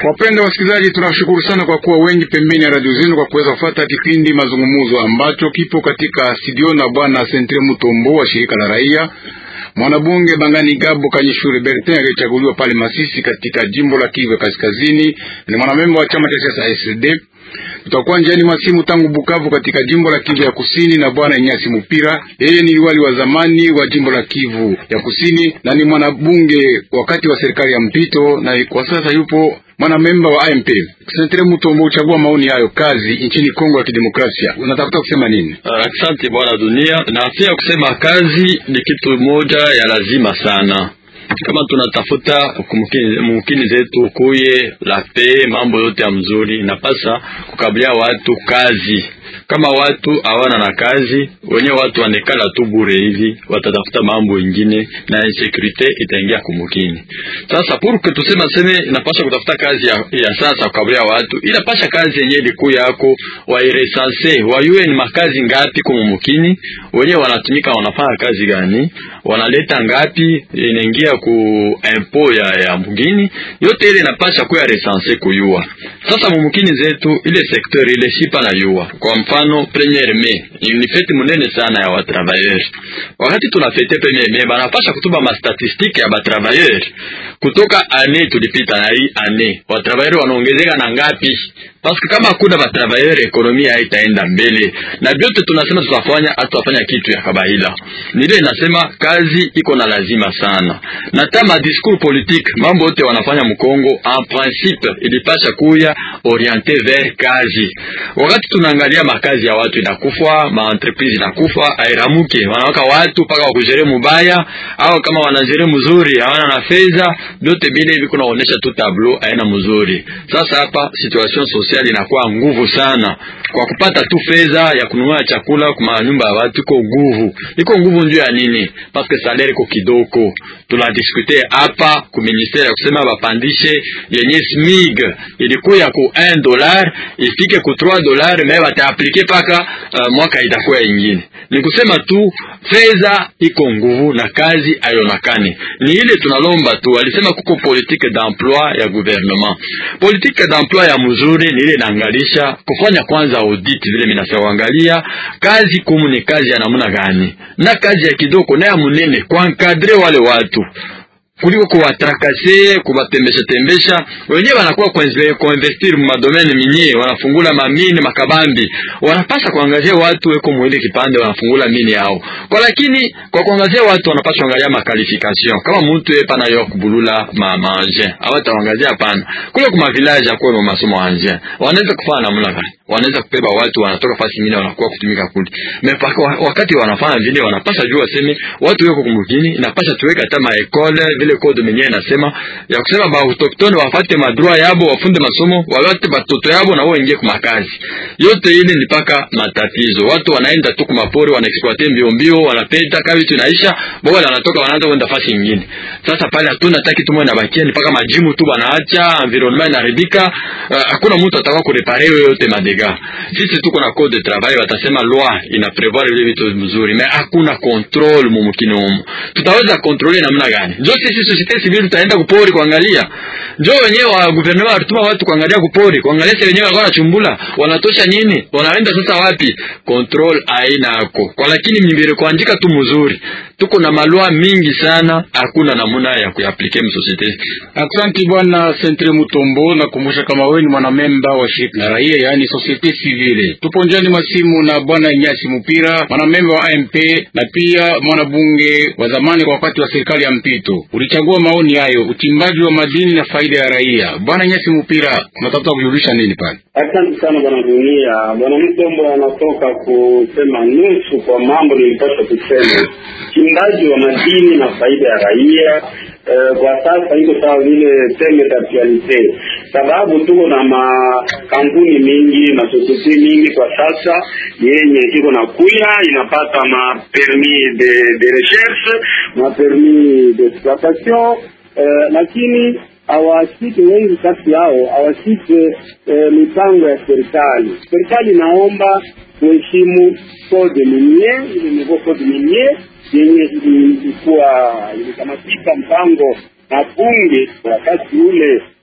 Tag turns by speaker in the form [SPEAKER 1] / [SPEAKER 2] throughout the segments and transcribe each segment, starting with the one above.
[SPEAKER 1] Wapenda wasikilizaji, tunashukuru sana kwa kuwa wengi pembeni ya radio zenu kwa kuweza kufuata kipindi mazungumzo ambacho kipo katika studio na bwana Sentre Mutombo wa shirika la raia, mwanabunge Bangani Gabo Kanyishure Bertin aliyechaguliwa pale Masisi katika jimbo la Kivu Kaskazini, ni mwanamemba wa chama cha siasa SD. Tutakuwa njiani mwa simu tangu Bukavu katika jimbo la Kivu ya Kusini na bwana Inyasi Mupira, yeye ni liwali wa zamani wa jimbo la Kivu ya Kusini na ni mwanabunge wakati wa serikali ya mpito, na kwa sasa yupo mwanamemba wa AMP. Sentre Mutombo, uchagua maoni hayo kazi nchini Kongo ya Kidemokrasia, unatafuta kusema nini?
[SPEAKER 2] Asante bwana dunia, na pia kusema kazi ni kitu moja ya lazima sana kama tunatafuta mumkini zetu kuye la pe mambo yote ya mzuri, napasa kukabilia watu kazi. Kama watu hawana na kazi, wenye watu wanekala tu bure hivi, watatafuta mambo ingine na insecurity itaingia kumukini. Sasa purke tusema seme inapasha kutafuta kazi ya, ya sasa kukabilia watu, inapasha kazi yenye liku yako wairesanse wayue ni makazi ngapi kumumukini, wenye wanatumika wanafanya kazi gani, wanaleta ngapi, inaingia ku impo ya, ya mugini yote ile inapasha kuya resanse kuyua. Sasa mumukini zetu ile sekteur ile shipa na yua kwa mfano premier mai ni fete munene sana ya watravailleurs. Wakati tunafete premier mai, banapasha kutuba mastatistike ya batravailleurs kutoka ane tulipita na hii ane, watravailleurs wanaongezeka na ngapi? Paske kama hakuna batravailleurs ekonomia haitaenda mbele, na vyote tunasema tutafanya, hatutafanya kitu ya kabaila. Nile nasema kazi iko na lazima sana, na tama discours politique, mambo yote wanafanya mkongo en principe ilipasha kuya oriente vers kazi. Wakati tunaangalia makazi ya watu inakufa, ma entreprise inakufa, airamuke wanawaka watu paka wakujere mubaya, au kama wanajere mzuri hawana na fedha, vyote bile hivi kunaonesha tu tableau aina mzuri. Sasa hapa situation sociale inakuwa nguvu sana kwa kupata tu fedha ya kununua chakula kwa nyumba ya watu, iko nguvu, iko nguvu ndio ya nini? Paske salaire iko kidogo. Tunadiskute hapa ku ministere ya kusema bapandishe yenye SMIG ilikuya ku 1 dollar ifike ku 3 dollar, me bataaplike paka uh, mwaka itakuwa ingine. Ni kusema tu fedha iko nguvu na kazi ayonakani. Ni ile tunalomba tu, alisema kuko politique d'emploi ya gouvernement, politique d'emploi ya mzuri ni ile inaangalisha kufanya kwanza audit, vile minasawangalia kazi kumu ni kazi ya namna gani, na kazi ya kidogo na ya munene kuankadre wale watu kuliko kuwatrakase kubatembesha tembesha. Wenyewe wanakuwa kuinvestir mu madomene minye, wanafungula mamini makabambi, wanapasa kuangazia watu weko mwili kipande, wanafungula mini yao kwa, lakini kwa kuangazia watu wanapaswa kuangalia makalifikation. Kama mtu yepa na yo kubulula ma manje awataangazia hapana, kule kuma village akwe mu masomo anje, wanaweza kufanya namna gani? Wanaweza kubeba watu wanatoka fasi nyingine wanakuwa kutumika kule mepaka, wakati wanafanya vile wanapasa jua waseme watu weko kumugini, inapasha tuweka hata maekole vile code mwenyewe inasema ya kusema ba autochtone wafate madroit yabo, wafunde masomo, walate batoto yabo na wao ingie kwa makazi. Yote ile ni paka matatizo. Watu wanaenda tu kwa mapori, wanaexploiter mbio mbio, wanapeta kavi tunaisha, bora wanatoka wanaanza kwenda fasi nyingine. Sasa pale hatuna taki tumwe na bakia, ni paka majimu tu banaacha, environment inaharibika, hakuna uh, mtu atakao kurepare yote madega. Sisi tuko na code de travail, watasema loi ina prevoir vile vitu mzuri, mais hakuna control mumukini humo. Tutaweza kontrole namna gani? Ndio sisi societe civile tutaenda kupori kuangalia. Njoo wenyewe wa gouvernement walituma watu kuangalia kupori, kuangalia sasa wenyewe walikuwa wanachumbula, wanatosha nini? Wanaenda sasa wapi? Control aina yako. Kwa lakini mimbere kuandika tu mzuri. Tuko na malwa mingi sana, hakuna namna ya kuyaplike mu societe.
[SPEAKER 1] Asante bwana Sentre Mutombo, nakumbusha kama wewe ni mwanamemba wa shirika la raia, yaani societe civile. Tupo njani masimu na bwana Nyasi Mupira, mwanamemba wa AMP na pia mwanabunge wa zamani kwa wakati wa serikali ya mpito. Ulichagua maoni hayo, uchimbaji wa madini na faida ya raia. Bwana Nyasi Mupira, unatafuta kujulisha nini pale?
[SPEAKER 3] Asante sana bwana dunia. Bwana Mtombo anatoka kusema nusu kwa mambo nilipaswa kusema, uchimbaji wa madini na faida ya raia. Uh, kwa sasa iko sawa vile teme d'actualite, sababu tuko na makampuni mingi masosiete mingi kwa sasa yenye iko na kuya inapata ma permis de, de recherche ma permis d'exploitation uh, lakini hawashike wengi kati yao hawashike e, mipango ya serikali. Serikali inaomba kuheshimu code minier, ile niveau code minier yenye ilikuwa ilikamatika mpango na bunge wakati ule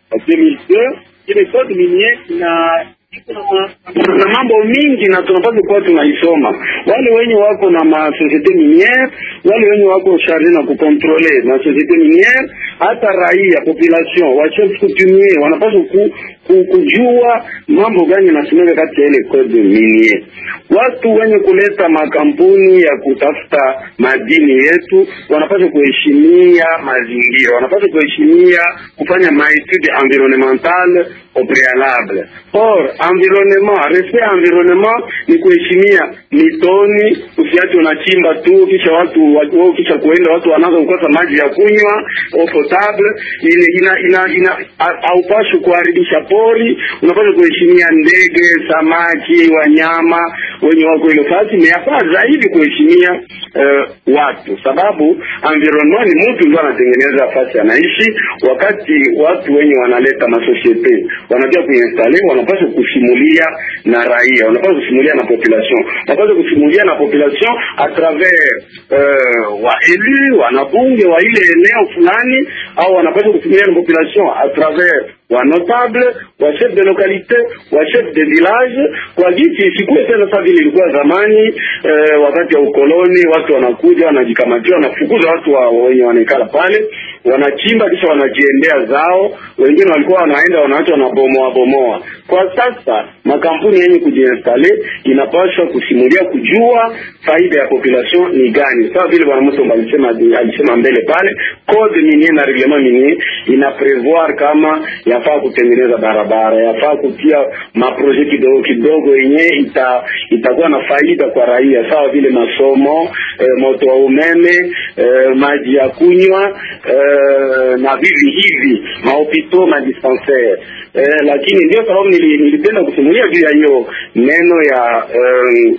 [SPEAKER 3] 2002 ile code minier ina iko na ma- na mambo mingi na tunapaswa kuwa tunaisoma. Wale wenye wako na ma societe miniere, wale wenye wako charge na kukontrole ma societe miniere, hata raia population wa chef coutumier wanapaswa ku, ku, kujua mambo gani yanasemeka kati ya ile code minier. Watu wenye kuleta makampuni ya kutafuta madini yetu wanapaswa kuheshimia mazingira, wanapaswa kuheshimia kufanya maetude environnementale au préalable. Or environnement, respect environnement ni kuheshimia mitoni, usiache unachimba tu kisha watu watu kisha kuenda watu wanaanza kukosa maji ya kunywa au potable. Ile ina ina, ina haupashi kuharibisha pori, unapaswa kuheshimia ndege, samaki, wanyama wenye wako ile fasi. Ni yafaa zaidi kuheshimia uh, watu, sababu environnement ni mtu ndio anatengeneza fasi anaishi. Wakati watu wenye wanaleta masosiete wanajua kuinstale, wanapaswa kusimulia na raia, wanapaswa kusimulia na population, wanapaswa kusimulia na population a travers uh, wa elu wanabunge wa ile eneo fulani, au wanapaswa kusimulia na population a travers wa notable wa chef de localité wa chef de village, kwa jinsi isikuwe tena sasa vile ilikuwa zamani. Eh, wakati ya ukoloni watu wanakuja wanajikamatia, wanafukuza watu wa, wenye wanaikala pale, wanachimba kisha wanajiendea zao. Wengine walikuwa wanaenda wanaacha wanabomoa bomoa. Kwa sasa makampuni yenye kujiinstale inapaswa kusimulia, kujua faida ya population ni gani, sawa vile bwana Mutombo alisema alisema mbele pale, code minier na reglement minier ina prevoir kama yafaa kutengeneza barabara, yafaa kutia maproje kidogo kidogo yenye ita, itakuwa na faida kwa raia, sawa vile masomo eh, moto wa umeme eh, maji ya kunywa eh, na vivi hivi mahopito madispensaire eh, lakini ndio sababu nili, nilipenda kusimulia juu ya hiyo neno ya eh,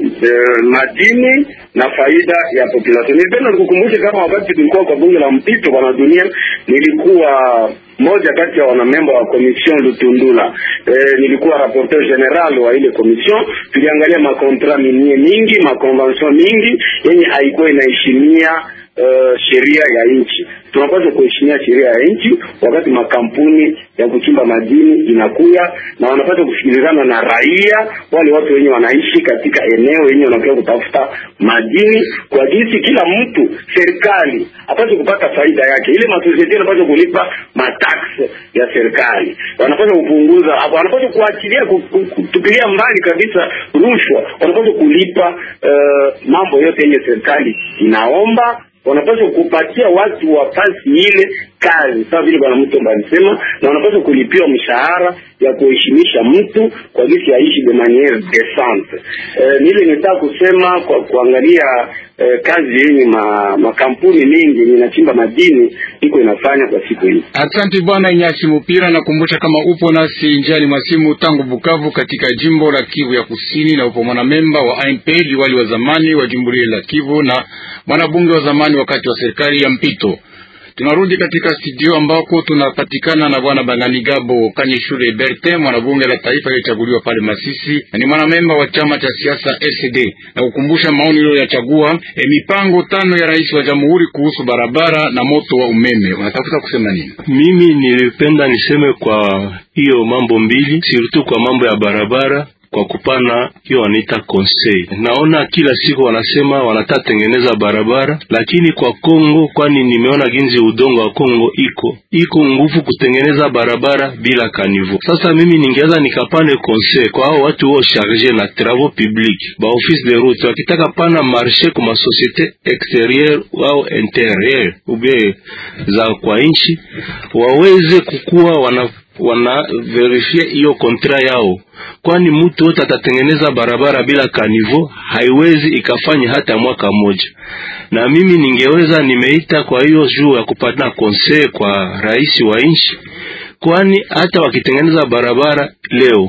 [SPEAKER 3] eh, madini na faida ya population. Nilipenda nikukumbushe kama wakati tulikuwa kwa bunge la mpito bwana dunia, nilikuwa moja kati ya wanamemba wa komision Lutundula. E, nilikuwa rapporteur general wa ile komision. Tuliangalia makontra minie mingi, makonvention mingi yenye haikuwa inaheshimia uh, sheria ya nchi. Tunapaswa kuheshimia sheria ya nchi wakati makampuni ya kuchimba madini inakuya, na wanapaswa kusikilizana na raia, wale watu wenye wanaishi katika eneo yenye wanakuja kutafuta madini, kwa jinsi kila mtu, serikali apaswe kupata faida yake. Ile masosiete wanapaswa kulipa matax ya serikali, wanapaswa kupunguza, wanapaswa kuachilia, kutupilia mbali kabisa rushwa, wanapaswa kulipa uh, mambo yote yenye serikali inaomba wanapaswa kupatia watu wa fasi ile kazi sawa vile bwana Mutombo alisema, na wanapaswa kulipiwa mshahara ya kuheshimisha mtu kwa jinsi aishi de maniere decente. Eh, nile nitaka kusema kwa kuangalia eh, kazi yenye ma, makampuni mengi yenye inachimba madini iko inafanya kwa siku hii.
[SPEAKER 1] Asante bwana Inyasi Mupira, nakumbusha kama upo nasi njiani mwasimu tangu Bukavu katika jimbo la Kivu ya Kusini, na upo mwanamemba wa AMP liwali wa zamani wa jimbo lile la Kivu na mwanabunge wa zamani wakati wa serikali ya mpito. Tunarudi katika studio ambako tunapatikana na bwana Banganigabo Kanyeshule Bertin, mwanabunge la taifa aliyechaguliwa pale Masisi na ni mwanamemba wa chama cha siasa RCD, na kukumbusha maoni hiyo yachagua e, mipango tano ya rais wa jamhuri kuhusu barabara na moto wa umeme. Unatafuta kusema nini?
[SPEAKER 4] Mimi nilipenda niseme kwa hiyo mambo mbili, surtout kwa mambo ya barabara kwa kupana hiyo wanaita conseil. Naona kila siku wanasema wanataka tengeneza barabara, lakini kwa Kongo, kwani nimeona ginzi udongo wa Kongo iko iko nguvu kutengeneza barabara bila kanivo. Sasa mimi ningeweza nikapane conseil kwa hao watu wao charge na travaux publics ba office de route, wakitaka pana marché kwa société extérieure au intérieure ubie za kwa nchi waweze kukuwa wana wana verifie hiyo kontra yao, kwani mtu wote atatengeneza barabara bila kanivo haiwezi ikafanya hata mwaka mmoja. Na mimi ningeweza nimeita kwa hiyo juu ya kupata conseil kwa rais wa nchi, kwani hata wakitengeneza barabara leo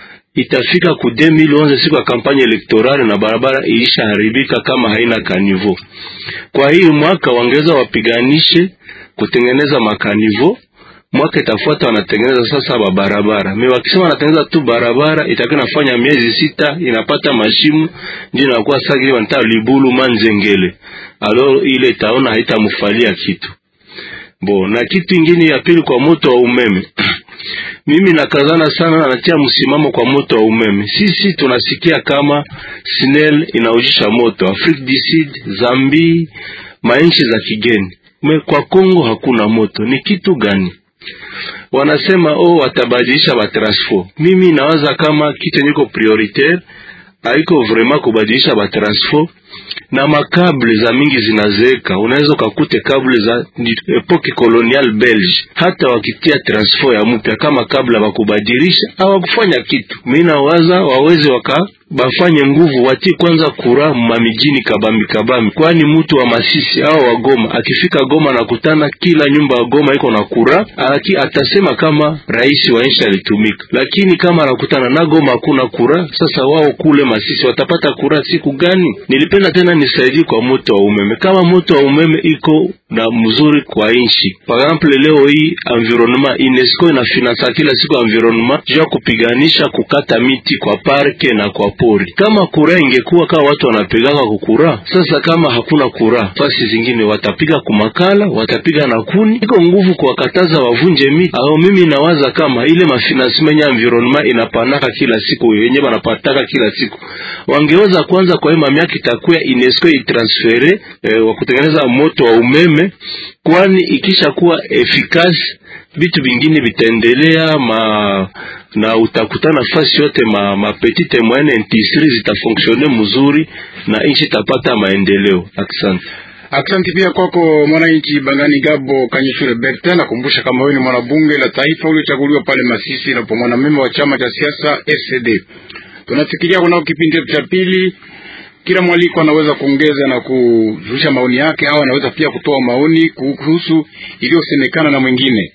[SPEAKER 4] itafika ku 2011 siku ya kampanya elektorale na barabara ilishaharibika kama haina kanivo. Kwa hiyo mwaka wangeweza wapiganishe kutengeneza makanivo mwaka itafuata wanatengeneza sasa ba barabara. Mimi wakisema wanatengeneza tu barabara itakuwa inafanya miezi sita inapata mashimu ndio inakuwa sagi wanataka libulu manzengele. Alo ile itaona haitamfalia kitu. Bo, na kitu ingine ya pili kwa moto wa umeme. Mimi nakazana sana na natia msimamo kwa moto wa umeme. Sisi tunasikia kama SNEL inaujisha moto Afrique du Sud, Zambi, mainchi za kigeni. Me kwa Kongo hakuna moto. Ni kitu gani? Wanasema oh, watabadilisha batransfo. Mimi nawaza kama kitu niko prioritaire haiko vraiment kubadilisha batransfo na makable za mingi zinazeeka. Unaweza ukakute kable za epoke colonial belge, hata wakitia transfo ya mpya kama kabla bakubadilisha hawakufanya kitu. Mimi nawaza waweze waka bafanye nguvu, watie kwanza kura mamijini kabambi kabambi, kwani mtu wa Masisi au wa Goma akifika Goma nakutana kila nyumba ya Goma iko na kura aki, atasema kama rais wa nchi alitumika, lakini kama anakutana na Goma hakuna kura, sasa wao kule Masisi watapata kura siku gani? Nilipenda tena nisaidie kwa moto wa umeme, kama moto wa umeme iko na mzuri kwa nchi. Par exemple leo hii environnement, UNESCO inafinansa kila siku environnement juu ya kupiganisha kukata miti kwa parke na kwa pori. Kama kura ingekuwa kama watu wanapigaka kukura, sasa kama hakuna kura fasi zingine watapiga kumakala, watapiga na kuni, iko nguvu kuwakataza wavunje miti. Ao mimi nawaza kama ile mafinansement ya environnement inapanaka kila siku yenye banapataka kila siku, wangeweza kwanza kwa hii miaka itakuwa UNESCO itransfere eh, wa kutengeneza moto wa umeme, kwani ikisha kuwa efikasi vitu vingine vitaendelea ma na utakutana fasi yote ma, ma petite moyenne industrie zitafonksione mzuri na nchi itapata maendeleo. Asante.
[SPEAKER 1] Asante pia kwako mwananchi Bangani Gabo Kanyishure Bertin. Nakumbusha kama wewe ni mwanabunge la taifa uliochaguliwa pale Masisi na kwa mwanamemba wa chama cha siasa FCD. Tunafikiria kunao kipindi cha pili, kila mwaliko anaweza kuongeza na kuzusha maoni yake, au anaweza pia kutoa maoni kuhusu iliyosemekana na mwingine.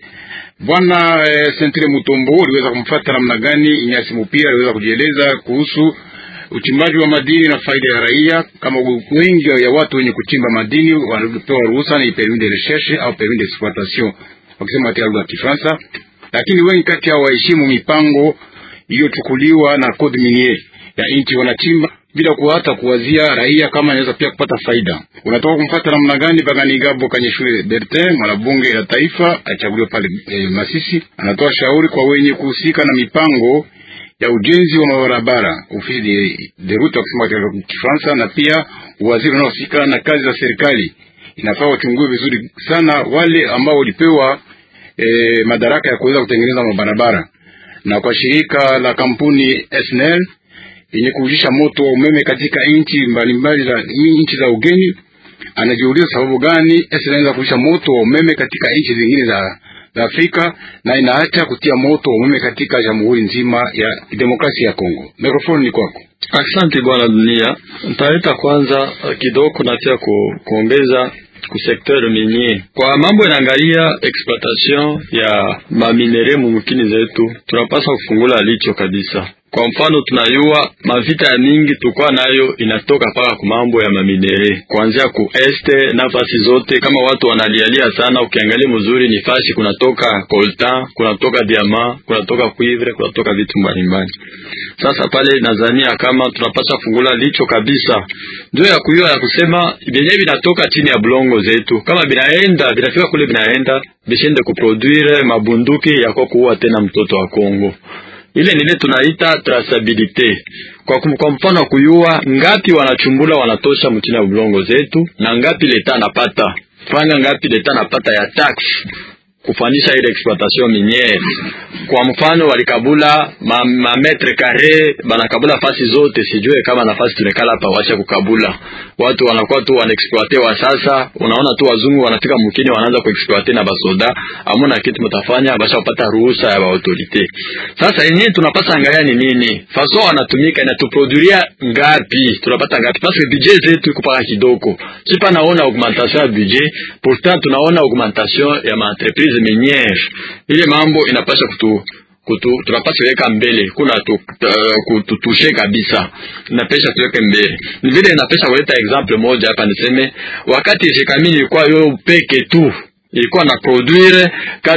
[SPEAKER 1] Bwana eh, Sentre Mutombo uliweza kumfuata namna gani? Inyasi Mupira aliweza kujieleza kuhusu uchimbaji wa madini na faida ya raia. Kama wengi ya watu wenye kuchimba madini wanapewa ruhusa ni permis de recherche au permis d'exploitation wakisema katika lugha ya Kifaransa, lakini wengi kati yao waheshimu mipango iliyochukuliwa na code minier ya nchi, wanachimba bila kuhata kuwazia raia kama anaweza pia kupata faida. Unatoka kumfuata namna gani? Baganigabo Kanyeshule Bertin, mwanabunge la taifa achaguliwa pale eh, Masisi, anatoa shauri kwa wenye kuhusika na mipango ya ujenzi wa mabarabara ofisi de, de route wakisema katika Kifaransa, na pia waziri unaohusika na kazi za serikali. Inafaa wachungue vizuri sana wale ambao walipewa eh, madaraka ya kuweza kutengeneza mabarabara, na kwa shirika la kampuni SNEL yenye kuujisha moto wa umeme katika nchi mbalimbali za nchi za ugeni. Anajiuliza sababu gani SNEL inaweza kuujisha moto wa umeme katika nchi zingine za, za Afrika na inaacha kutia moto wa umeme katika jamhuri nzima ya demokrasia ya Kongo. Mikrofoni ni kwako.
[SPEAKER 2] Asante bwana Dunia. Ntaleta kwanza kidogo na pia ku, kuongeza ku secteur minier kwa mambo inaangalia exploitation ya maminere mumukini zetu, tunapaswa kufungula licho kabisa. Kwa mfano tunayua mavita ya mingi tukwa nayo inatoka paka ku mambo ya maminere kuanzia ku este nafasi zote, kama watu wanalialia sana. Ukiangalia mzuri ni fasi kunatoka coltan, kunatoka diamant, kunatoka cuivre, kunatoka vitu mbalimbali. Sasa pale Tanzania kama tunapaswa fungula licho kabisa, ndio ya kuyua ya kusema vyenyewe vinatoka chini ya bulongo zetu, kama binaenda vinafika kule, binaenda bishende kuproduire mabunduki yako kuua tena mtoto wa Kongo ile nile tunaita traceability kwa, kwa mfano kuyua ngapi wanachumbula wanatosha mchini ya bulongo zetu na ngapi leta anapata franga, ngapi leta anapata ya tax kufanisha ile exploitation miniere. Kwa mfano walikabula ma, ma metre kare banakabula fasi zote, sijue kama nafasi tunekala hapa washa kukabula, watu wanakuwa tu wanaexploite wa sasa. Unaona tu wazungu wanafika mkini wanaanza kuexploite na basoda, amuna kitu mtafanya basha kupata ruhusa ya autorite. Sasa yenyewe tunapasa angalia ni nini faso wanatumika inatuproduria ngapi, tunapata ngapi, parce que budget zetu iko paka kidogo. Sipa naona augmentation ya budget, pourtant tunaona augmentation ya ma entreprise miniere. Ile mambo inapasha kutu kutu tunapaswa weka mbele, kuna tu, uh, kututushe kabisa, inapesha tuweke mbele. Ni vile inapesha kuleta example moja hapa, niseme wakati Jekamini ilikuwa yo peke tu ilikuwa na produire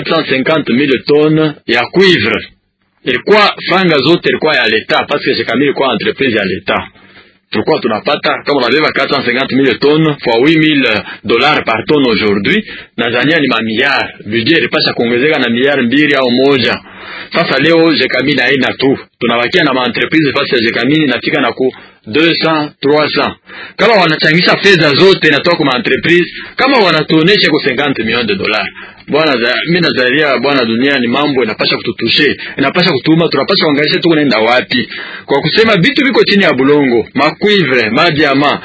[SPEAKER 2] 450000 tonnes ya cuivre, ilikuwa franga zote ilikuwa ya leta, parce que Jekamini ilikuwa entreprise ya leta tulikuwa tunapata kama unabeba 450000 tonnes fois 8000 dollars par tonne aujourd'hui, nadhania ni mamiliard. Budget ilipasha kuongezeka na miliari mbili au moja. Sasa leo Jekamini haina tu, tunabakia na maentreprise fasi ya Jekamini inafika na ku 200 300 kama wanachangisha fedha zote inatoka kwa entreprise, kama wanatuonesha kwa 50 millions de dollars bwana, mimi nazalia bwana, dunia ni mambo inapasha kututushe, inapasha kutuma, tunapasha kuangalia tu kunaenda wapi, kwa kusema vitu viko chini ya bulongo, macuivre madiama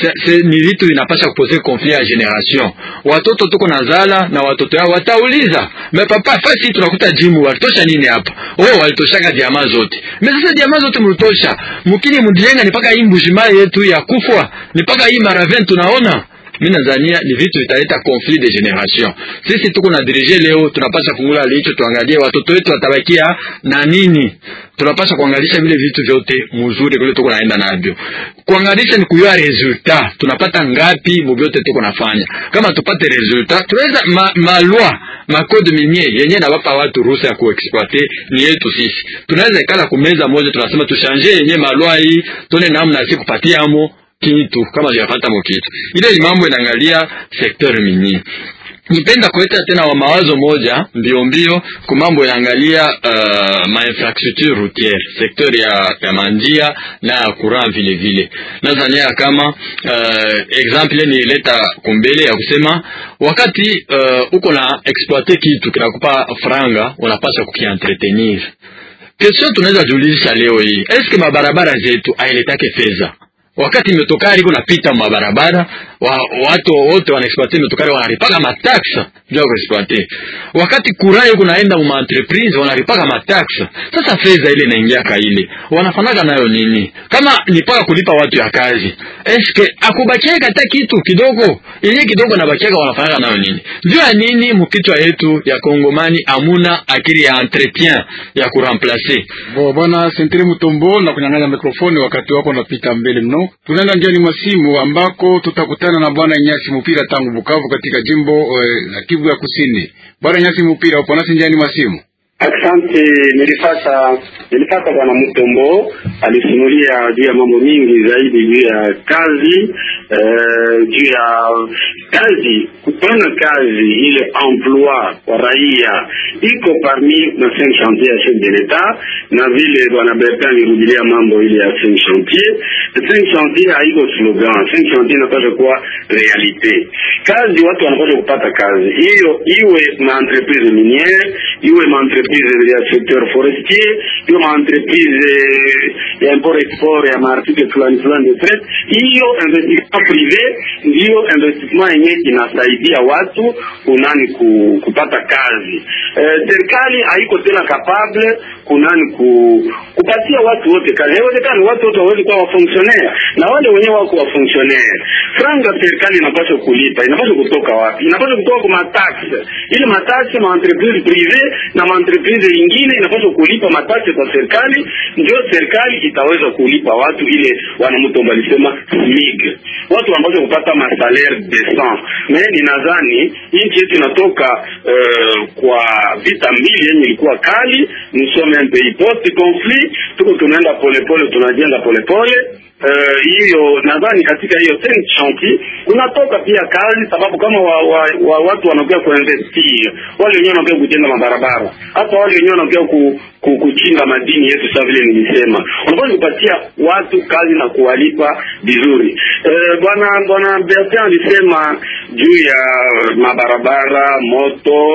[SPEAKER 2] ni vitu vinapasha kupose conflit ya generation. Watoto tuko na zala na watoto yao watauliza, me papa, fasi tunakuta jimu walitosha nini hapa? Oh, walitoshaka diama zote. Me sasa diama zote mlitosha, mkini mdienga ni paka hii mbujima yetu ya kufwa, ni paka hii maraven tunaona mi nadhania ni vitu vitaleta conflit de generation. Sisi tuko na dirige leo, tunapasha fungula licho, tuangalie watoto wetu watabakia na nini. Tunapasha kuangalisha vile vitu vyote mzuri kule tuko naenda navyo. Kuangalisha ni kuyua resultat, tunapata ngapi mu vyote tuko nafanya. Kama tupate resultat, tunaweza ma, malwa ma code minier yenye na wapa watu ruhusa ya kuexploiter ni yetu sisi. Tunaweza ikala kumeza moja, tunasema tushanje yenye malwa hii, tone namna si kupatia amo kitu kama japata mo kitu ile ni mambo inaangalia sekteur minier. Nipenda kuleta tena wa mawazo moja mbio mbio ku mambo inaangalia uh, ma infrastructure routière sekteur ya, ya manjia na ya courant vile vile. Nadhania kama uh, example ni leta kumbele ya kusema wakati uh, uko na exploiter kitu kinakupa franga, unapaswa kukientretenir. Question tunaweza julisha leo hii, eske mabarabara zetu ailetake fedha wakati metokari iko napita mabarabara wa, watu wote wanaexploite metokari wanaripaka matakse juu ya kuexploite. Wakati kurai iko naenda mu entreprise wanaripaka matakse. Sasa fedha ile inaingiaka ile wanafanaga nayo nini? Kama ni paka kulipa watu ya kazi, eske akubakiaka hata kitu kidogo, ile kidogo nabakiaka wanafanaga nayo nini? Juu ya nini mukichwa yetu ya Kongomani amuna akili ya entretien ya kuremplacer.
[SPEAKER 1] Bo bwana Sentre Mutombo na kunyang'anya mikrofoni wakati wako unapita mbele mno. Tunaenda njiani mwa simu ambako tutakutana na bwana Nyasi Mupira tangu Bukavu katika jimbo la eh, Kivu ya Kusini. Bwana Nyasi Mupira, upo nasi njiani mwa simu?
[SPEAKER 3] Asante, nilipata nilipata bwana Mutombo alisimulia juu ya mambo mingi zaidi juu ya kazi uh, juu ya kazi, kupana kazi ile emploi kwa raia iko parmi na cinq chantier ya chef de l'etat, na vile bwana Bertin alirudilia mambo ile ya cinq chantier. Cinq chantier haiko slogan, cinq chantier inapaswa kuwa realite. Kazi watu wanapaswa kupata kazi hiyo, iwe ma entreprise miniere, iwe ma entreprise ya secteur forestier, iwe ma entreprise ya import export ya maartikle fulani fulani de traite. Hiyo investissement privé ndiyo investissement yenye inasaidia watu kunani ku, kupata kazi. Serikali eh, haiko tena capable kunani ku, kupatia watu wote kazi. Haiwezekani watu wote wawezi kuwa wafonctionnaire, na wale wenyewe wako wafonctionnaire. Franga serikali inapaswa kulipa, inapaswa kutoka wapi? Inapaswa kutoka kwa mataxe, ili mataxe ma entreprise privé na ma entreprise ingine inapaswa kulipa mataxe kwa serikali, ndio serikali itaweza kulipa watu ile wanamtomba alisema SMIG. Watu wanapaswa kupata ma salaire decent. Mais ninadhani nchi yetu inatoka uh, kwa vita mbili yenye ilikuwa kali, nous sommes un pays post conflit, tuko tunaenda polepole, tunajenga polepole hiyo uh, nadhani katika hiyo cinq chantier kunatoka pia kazi, sababu kama wa, wa, wa watu wanakuja kuinvestir, wale wenyewe wanakuja kujenga mabarabara, hata wale wenyewe wanakuja ku, ku, kuchimba madini yetu. Sasa vile nilisema, unapaswa kupatia watu kazi na kuwalipa vizuri. Uh, bwana bwana Bertin alisema juu ya mabarabara, moto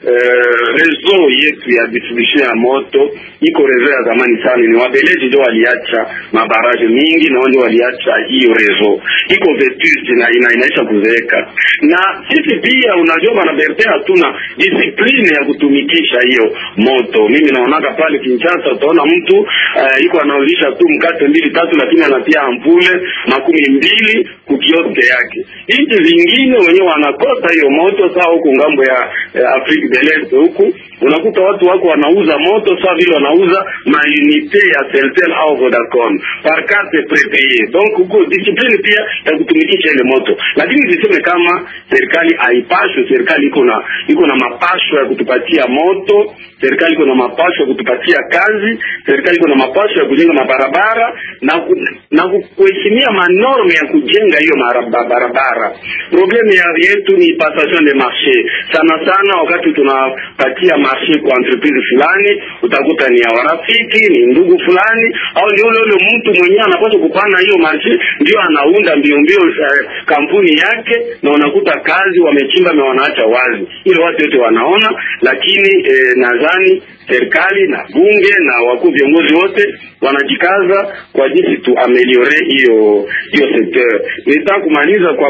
[SPEAKER 3] uh, reseau yetu ya distribution ya moto iko reseau ya zamani sana, ni wabeleji ndio waliacha mabaraje mingi na ndio waliacha hiyo reseau iko vetuste na ina, inaisha kuzeeka. Na sisi pia unajua, bwana Bertin, hatuna discipline ya kutumikisha hiyo moto. Mimi naonaka pale Kinshasa, utaona mtu uh, iko anauzisha tu mkate mbili tatu, lakini anatia ampule makumi mbili kukioske yake. Nchi zingine wenyewe wanakosa hiyo moto. Saa huku ngambo ya eh, Afrique de l'Est huku unakuta watu wako wanauza moto sawa vile wanauza mainite ya Celtel au Vodacom par carte prepaid payer donc huko discipline pia ya kutumikisha ile moto lakini ziseme kama serikali haipashwe serikali iko na iko na mapasho ya kutupatia moto serikali iko na mapasho ya kutupatia kazi serikali iko na mapasho ya kujenga mabarabara na ku, na ku- kuheshimia manorme ya kujenga hiyo maraba- barabara probleme ya yetu ni passation de marché sana sana wakati tunapatia marché kwa entreprise fulani utakuta ni ya warafiki ni ndugu fulani au ni ule ule mtu mwenyewe anapaswa kupana hiyo marché ndio anaunda mbio mbio eh, kampuni yake na unakuta kazi wamechimba na wanaacha wazi ile watu wote wanaona lakini eh, nadhani serikali na bunge na wakuu viongozi wote wanajikaza kwa jinsi tu ameliore hiyo hiyo secteur. Nitaka kumaliza kwa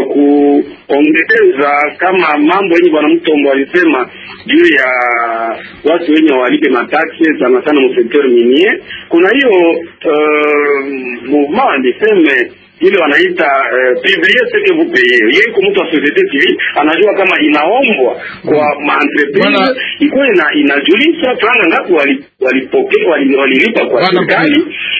[SPEAKER 3] kuongeza kama mambo yenye bwana Mtombo alisema juu ya watu wenye walipe mataksi sana sana mu secteur minier. Kuna hiyo uh, mouvement niseme ile wanaita uh, publier ce que vous payez. Yeye kwa mtu wa societe civile anajua kama inaombwa kwa maentreprise
[SPEAKER 1] Bwana-
[SPEAKER 3] ikuwa ina, inajulisha franga ngapi wali- walipokea wali- walilipa kwa
[SPEAKER 1] Bwana
[SPEAKER 3] serikali,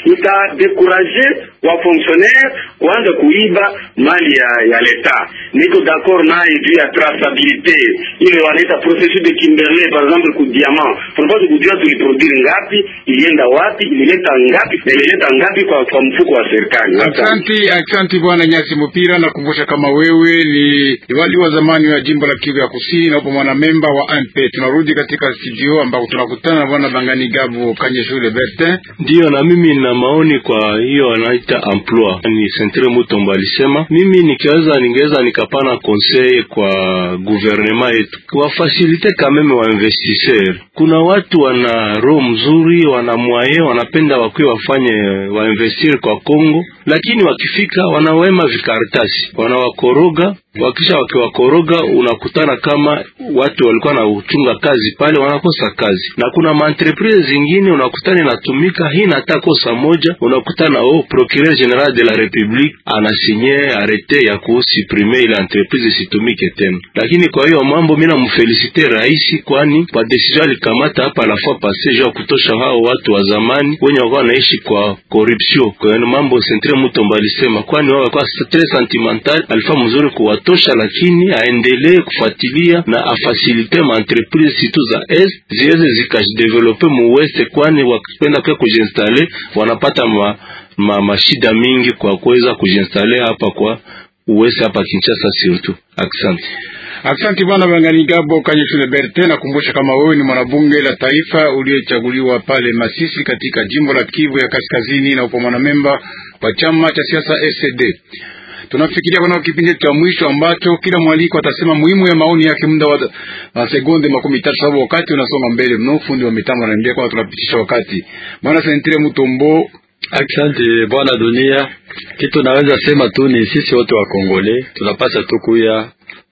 [SPEAKER 3] itadekuraje wa fonctionnaire kuanza kuiba mali ya, ya leta. Niko d'accord naye juu ya traçabilité ile wanaita processus de Kimberley par exemple ku diamant, tunapaswa kujua tuliproduire ngapi, ilienda wapi, ilileta ngapi na ilileta ngapi kwa, kwa mfuko wa serikali.
[SPEAKER 1] Asante, asante bwana Nyasi Mupira. Nakumbusha kama wewe ni liwali wa zamani wa jimbo la Kivu ya Kusini na upo mwanamemba wa AMP. Tunarudi katika studio ambako tunakutana na bwana Bangani Gabo Kanyeshule Bertin.
[SPEAKER 4] Ndiyo, na mimi nina maoni kwa hiyo wanaita emploi. Ni Sentre Mutombo alisema, mimi nikiweza, ningeweza nikapana conseil kwa gouvernement yetu wafasilite kameme wa investisseur. Kuna watu wana roho mzuri, wana mwaye, wanapenda wakuwe wafanye wainvestir kwa Kongo, lakini wakifika wanawema vikaratasi, wanawakoroga wakisha wakiwakoroga, unakutana kama watu walikuwa na uchunga kazi pale wanakosa kazi, na kuna maentreprise zingine unakutana inatumika hii nata kosa moja, unakutana oh, procureur general de la republique anasinye arete ya kusuprime ile entreprise isitumike tena. Lakini kwa hiyo mambo mimi namfelisite rais, kwani kwa decision alikamata hapa la fois passé juu ya kutosha hao watu wa zamani wenye walikuwa wanaishi kwa corruption. Kwa hiyo mambo Sentre Mutombo alisema, kwani wao walikuwa très sentimental, alifaa mzuri kuwatosha, lakini aendelee kufuatilia na afasilite ma entreprise situ za est ziweze zikajidevelope mu west, kwani wakipenda pia kujinstale wanapata ma, ma, mashida mingi kwa kuweza kujinstale hapa kwa uwese hapa Kinshasa surtout. Asante.
[SPEAKER 1] Asante bwana Bangani Gabo Kanyeshule Bertin. Nakumbusha kama wewe ni mwanabunge la taifa uliyechaguliwa pale Masisi katika jimbo la Kivu ya Kaskazini na upo mwanamemba wa chama cha siasa SD. Tunafikiria kuna kipindi cha mwisho ambacho kila mwaliko atasema muhimu ya maoni yake muda wa, wa sekunde makumi tatu sababu wakati unasonga mbele mno. Fundi wa mitambo ananiambia kwamba tunapitisha wakati. Bwana Sentre Mutombo,
[SPEAKER 2] Asante bwana dunia. Kitu naweza sema tu ni sisi wote wa Kongole tunapasa tu kuya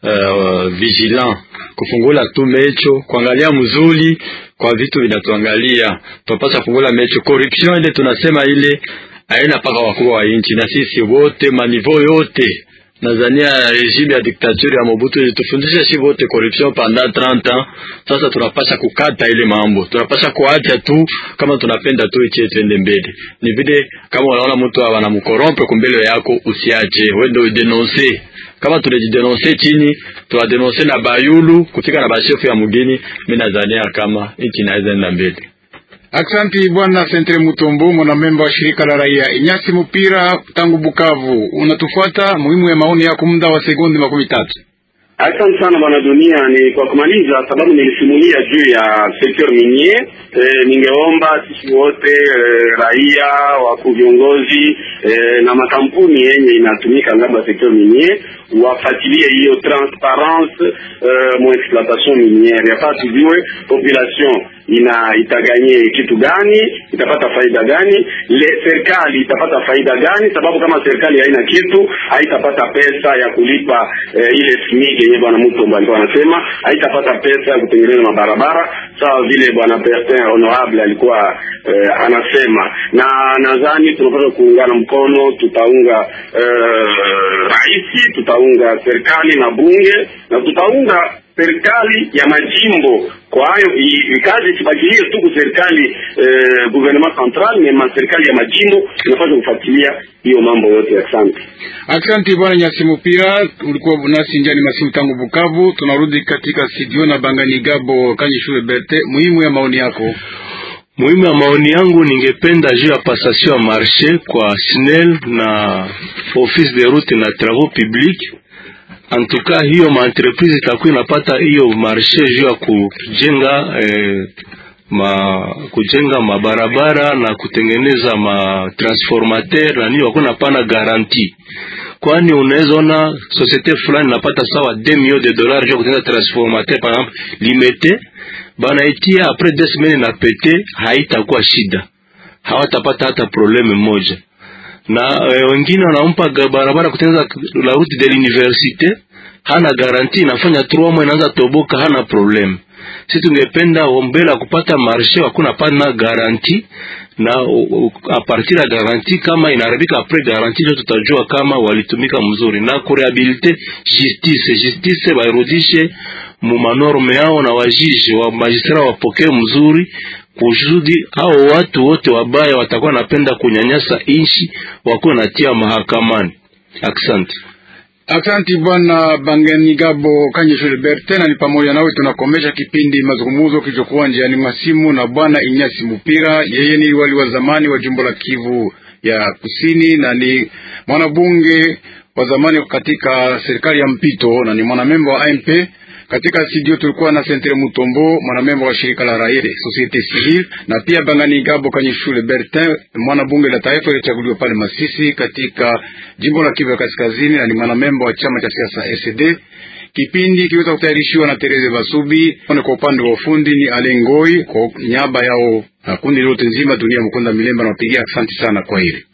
[SPEAKER 2] uh, vigilant kufungula tu mecho kuangalia mzuri kwa vitu vinatuangalia. Tunapasa kufungula mecho. Corruption ile tunasema ile haina paka wakubwa wa nchi, na sisi wote manivo yote Tanzania regime ya dictature ya Mobutu ilitufundisha shi wote corruption pendant 30 ans. Sasa tunapasha kukata ile mambo, tunapasha kuacha tu kama tunapenda tu ichie twende mbele. Ni vile kama unaona mtu anamkorompe kumbele yako, usiache wende udenonse. Kama tunajidenonse chini, tuwadenonse na bayulu kufika na bashefu ya mugini, mimi nadhania kama nchi inaweza enda mbele.
[SPEAKER 1] Aksanti bwana Sentre Mutombo, mwanamemba wa shirika la raia Inyasi Mupira tangu Bukavu. Unatufuata muhimu ya maoni yako muda wa sekunde makumi tatu.
[SPEAKER 3] Asante sana bwana dunia. Ni kwa kumaliza, sababu nilisimulia juu ya secteur minier. E, ningeomba sisi wote e, raia, wakuu viongozi e, na makampuni yenye inatumika ngambo ya secteur minier wafuatilie hiyo transparence e, mu exploitation miniere, yafaa tujue population ina itaganye kitu gani, itapata faida gani, le serikali itapata faida gani, sababu kama serikali haina kitu haitapata pesa ya kulipa e, ile smiki yenye bwana Mutombo alikuwa anasema, haitapata pesa ya kutengeneza mabarabara sawa vile bwana Bertin honorable alikuwa eh, anasema, na nadhani tunapaswa kuungana mkono, tutaunga eh, rais, tutaunga serikali na bunge na tutaunga serikali ya majimbo. Kwa hayo i- kazi isibakilie tu ku serikali eh, gouvernement central, na serikali ya majimbo inapaswa kufuatilia hiyo mambo yote. Asante.
[SPEAKER 1] Asante bwana Nyasimupira, ulikuwa nasi njani masimu tangu Bukavu. Tunarudi katika studio na Bangani Gabo Kanyi Shule Berte, muhimu ya maoni yako.
[SPEAKER 4] Muhimu ya maoni yangu, ningependa juu ya passation ya marché kwa SNEL na office de route na travaux publics. En tout cas hiyo maentreprise itakuwa inapata hiyo marché juu ya kujenga eh, ma kujenga mabarabara na kutengeneza ma transformateur na nini, wako napana garantie, kwani unaweza ona societe fulani napata sawa 2 millions de dollars juu ya kutengeneza transformateur par exemple limité banaitia apres deux semaines na pete, haitakuwa shida, hawatapata hata probleme moja. Na e, wengine wanampa ga- barabara kutengeneza la route de l'université, hana garanti, inafanya trois mois inaanza toboka, hana probleme. Si tungependa mbele ya kupata marshe hakuna pana garanti na u- u- a partir ya garanti kama inaharibika apres garanti ndio tutajua kama walitumika mzuri, na kurehabilite justice justice bairudishe mu manorme yao na wajiji wa magistrat wapokee mzuri kusudi hao watu wote wabaya watakuwa napenda kunyanyasa inchi wakuwe natia mahakamani. Asante.
[SPEAKER 1] Asante bwana Bangani Gabo Kanyi Shule Berte, na ni pamoja nawe tunakomesha kipindi mazungumzo kilichokuwa njiani masimu na bwana Inyasi Mupira. Yeye ni wali wa zamani wa jimbo la Kivu ya Kusini na ni mwanabunge wa zamani katika serikali ya mpito na ni mwanamemba wa AMP. Katika studio tulikuwa na Sentre Mutombo, mwanamemba wa shirika la raia Societe Civile, na pia Bangani Gabo Kanyi Shule Bertin, mwanabunge la taifa alichaguliwa pale Masisi katika jimbo la Kivu ya Kaskazini, na ni mwanamemba wa chama cha siasa SD. Kipindi kiweza kutayarishiwa na Tereze Basubi, kwa upande wa ufundi ni Alengoi, kwa niaba yao na kundi lote nzima dunia Mkunda Milemba, na wapigia asante sana kwa hili.